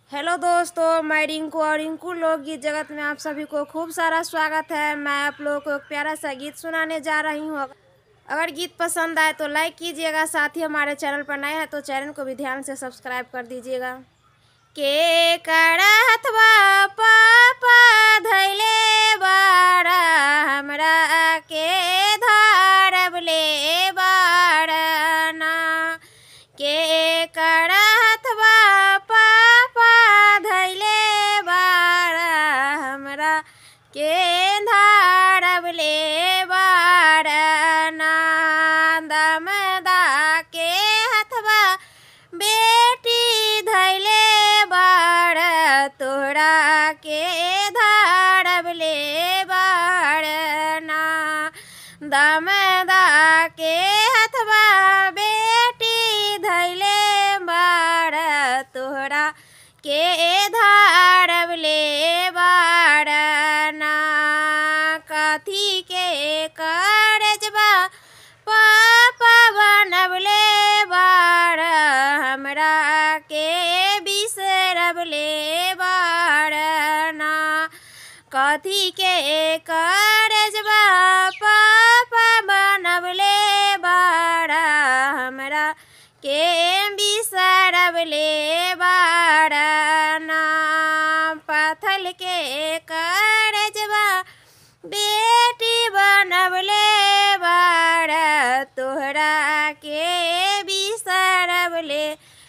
hello दोस्तों मैं रिंकू और रिंकू लोकगीत जगत में आप सभी को खूब सारा स्वागत है मैं आप लोगों को एक प्यारा सा गीत सुनाने जा रही हूँ अगर गीत पसंद आए तो लाइक कीजिएगा साथ ही हमारे चैनल पर नए हैं तो चैनल को भी ध्यान से सब्सक्राइब कर दीजिएगा के करथवा पापा धैले बाड़ा हमरा के धारब ले बाड़ना के करथवा पापा धैले बाड़ा हमरा के धारब ले बाड़ना दमदा के हथवा बेटी धैले बाड़ तोरा के धारब ले बाड़ना दमदा के हथवा बेटी धैले बाड़ तोरा के धारब ले बाड़ना कथी के करजबा पापा बनबले बाड़ हमरा के बिसरबले बाड़ना कथी के करजबा पापा बनबले बाड़ हमरा के बिसरबले बाड़ना पथल के करजबा बेटी बनबले बाड़ तोहरा के बिसरबले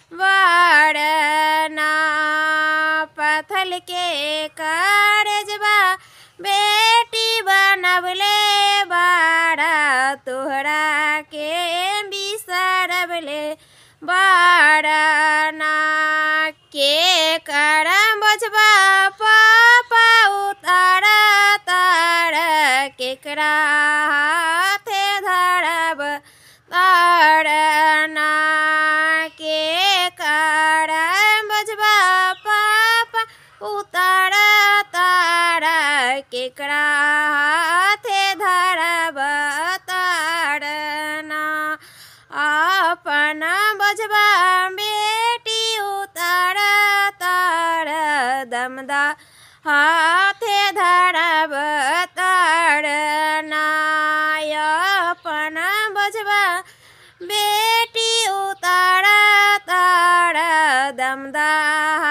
बाड़ना पथल के करजबा बेटी बनबले बाड़ तोहरा के बिसरबले बाड़ना के करम बजबा पापा उतार तार केकरा हाथे धरब तारना के करम बजबा पापा उतार तार केकरा हाथे धरब तारना अपन बजबा बेटी उतार तार दमदा हाथे धरब तारना अपन बजबा बेटी उतार तार दमदा